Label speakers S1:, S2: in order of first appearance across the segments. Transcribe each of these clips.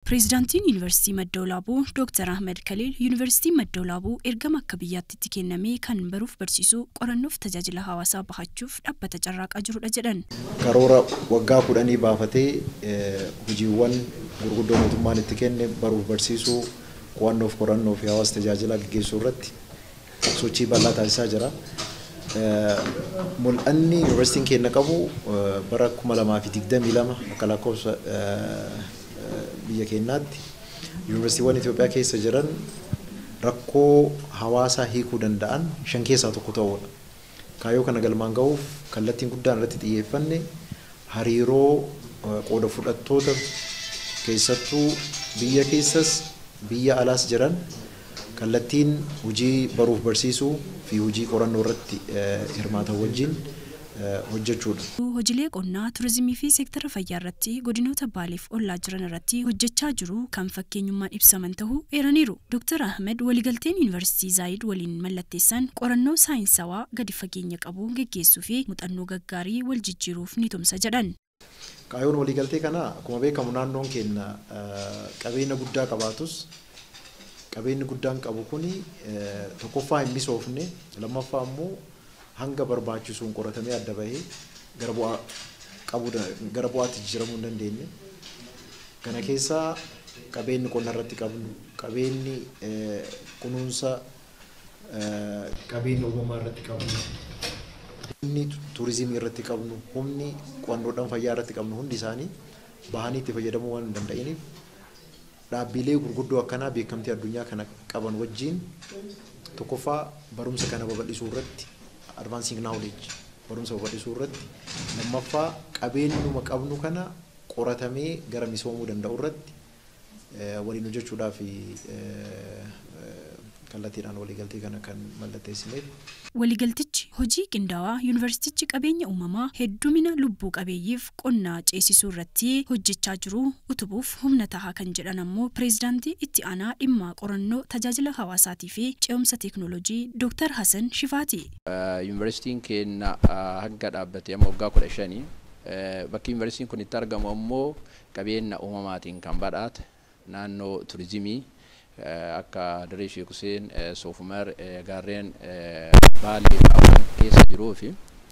S1: Pireezidaantiin Yuunivarsiitii Madda Walaabuu Dooktar Ahmed Kaliil Yuunivarsiitiin Madda Walaabuu ergama akka biyyaatti kennamee kan baruuf barsiisuu qorannoof tajaajila hawaasaa bahachuuf dhaabbata carraaqaa jirudha jedhan.
S2: Karoora waggaa kudhanii baafatee hojiiwwan gurguddoo mootummaan itti kenne baruuf barsiisuu qo'annoof qorannoo fi hawaasa tajaajila gaggeessuu irratti sochii bal'aa taasisaa jira. Mul'anni yuunivarsiitiin keenya qabu bara kuma lamaa fi digdamii lama akka lakkoofsa biyya keenyaatti yuunivarsiitiiwwan Itoophiyaa keessa jiran rakkoo hawaasaa hiikuu danda'an shan keessaa tokko ta'uudha. Kaayyoo kana galmaan gahuuf kallattiin guddaan irratti xiyyeeffanne hariiroo qooda fudhattoota keessattuu biyya keessas biyya alaas jiran kallattiin hojii baruuf barsiisuu fi hojii qorannoo irratti hirmaatan wajjin hojjechuudha.
S1: Hojiilee qonnaa, turizimii fi seektara fayyaa irratti godinoota baaleef ollaa jiran irratti hojjechaa jiru kan fakkeenyummaan ibsaman ta'uu eeraniiru. Dr. Ahmed waliigalteen Yuunivarsiitii Zaayid waliin mallatteessan qorannoo saayinsawaa gadi fageenya qabu geggeessuu fi muuxannoo gaggaarii wal jijjiiruuf ni tumsa jedhan.
S2: Kaayyoon waliigaltee kanaa akkuma beekamu naannoon keenya qabeenya guddaa qabaatus qabeenyi guddaan qabu kuni tokkoffaa hin misoofne lammaffaa immoo hanga barbaachisuun qoratamee adda bahee gara bu'aa qabu gara bu'aatti jijjiiramuu hin dandeenye. Kana keessaa qabeenyi qonna irratti qabnu, qabeenyi kunuunsa qabeenya uumamaa irratti qabnu, humni turizimii irratti qabnu, humni qo'annoodhaan fayyaa irratti qabnu hundi isaanii bahanii itti fayyadamuu waan hin danda'iniif dhaabbilee gurguddoo akkanaa beekamtii addunyaa kana qaban wajjin tokkoffaa barumsa kana babal'isuu irratti advancing knowledge barumsa babal'isuu irratti lammaffaa qabeenyuma qabnu kana qoratamee gara misoomuu danda'u irratti waliin hojjechuudhaaf kallattiidhaan waliigaltee kana kan mallatteessineef.
S1: Waliigaltichi hojii qindaawaa yuunivarsiitichi qabeenya uumamaa heddumina lubbuu qabeeyyiif qonnaa ceesisuu irratti hojjechaa jiru utubuuf humna tahaa kan jedhan ammoo pireezidaantii itti aanaa dhimma qorannoo tajaajila hawaasaatii fi ce'umsa teeknooloojii Dooktar Hasan Shifaati.
S3: Yuunivarsiitiin keenya hanga dhaabbatee amma waggaa kudha shanii bakki yuunivarsiitiin kun itti argamu ammoo qabeenya uumamaatiin kan badhaate naannoo turizimii akka Dirree Sheek Huseen, Soofumar, gaarreen Baalee qaban keessa jiruu fi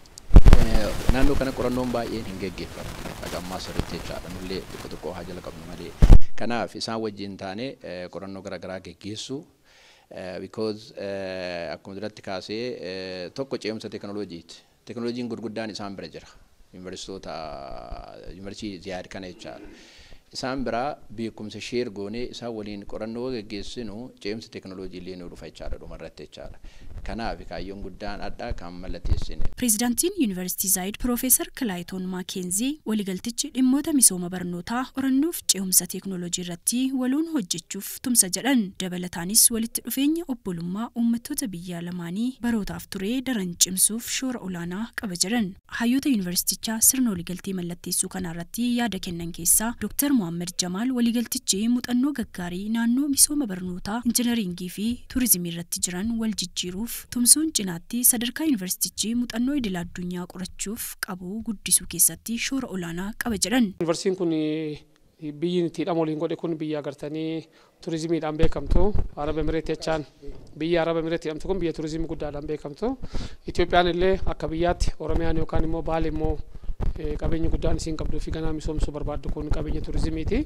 S3: naannoo kana qorannoon baay'een hin geggeeffamu. Akka ammaa sirriitti jechaadha. Nullee xiqqoo xiqqoo haa jala qabnu malee. Kanaaf isaan wajjin taane qorannoo garaagaraa geggeessu. Because akkuma duratti kaasee tokko ce'umsa teekinooloojiiti. Teekinooloojiin gurguddaan isaan bira jira. Yuunivarsiitota yuunivarsiitii Ziyaad kana jechaadha. isaan biraa beekumsa sheer goonee isaan waliin qorannoo geggeessinu ce'umsa teekinooloojii illee nu dhufa jechaadha dhumarratti jechaadha. Kanaaf kaayyoon guddaan addaa kan mallatteessine.
S1: Pireezidaantiin Yuunivarsiitii Zaayid Piroofeesar Kilaayitoon Maakeenzi waliigaltichi dhimmoota misooma barnootaa qorannoof ce'umsa teekinooloojii irratti waloon hojjechuuf tumsa jedhan dabalataanis walitti dhufeenya obbolummaa uummattoota biyya lamaanii barootaaf turee daran cimsuuf shoora olaanaa qaba jedhan. Hayyoota yuunivarsiitichaa sirna waliigaltee mallatteessuu kanarratti yaada kennan keessaa Dooktar Mohaammed Jamaal waliigaltichi muuxannoo gaggaarii naannoo misooma barnootaa injinaringii fi turizimii irratti jiran wal jijjiiruuf tumsuun cinaatti sadarkaa yuunivarsiitichi muuxannoo idil addunyaa qorachuuf qabu guddisuu keessatti shoora olaanaa qaba jedhan.
S4: Yuunivarsiitiin kun biyyi itti hidhama waliin godhe kun biyya agartanii turizimiidhaan beekamtu araba emireetii jechaan biyya araba emireetii jedhamtu kun biyya turizimii guddaadhaan beekamtu Itoophiyaan illee akka biyyaatti Oromiyaan yookaan immoo Baale immoo qabeenya guddaan isiin qabduu fi ganaa misoomsuu barbaaddu kun qabeenya turizimiiti.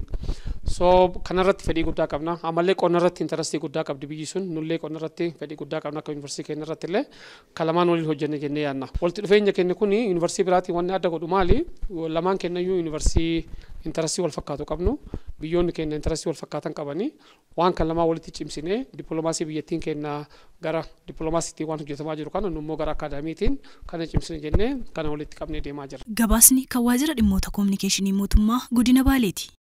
S4: So kanarratti fedhii guddaa qabna. Ammallee qonna irratti intarastii guddaa qabdi biyyi sun. Nullee qonna irratti fedhii guddaa qabna akka yuunivarsiitii keenya irratti illee kalamaan waliin hojjenne jennee yaadna. Walitti dhufeenya keenya kun yuunivarsiitii biraatiin wanni adda godhu maali? Lamaan kennayyuu yuunivarsiitii intarastii wal fakkaatu qabnu. Biyyoonni keenya intarastii wal fakkaatan qabanii waan kan lamaa walitti cimsinee dippiloomaasii biyyattiin keenya gara dippiloomaasiitiin waan hojjetamaa jiru kana nu immoo gara akaadaamiitiin kana cimsine jennee kana walitti qabnee deemaa jira.
S1: Gabaasni kan waajjira dhimmoota koominikeeshinii mootummaa godina Baaleeti.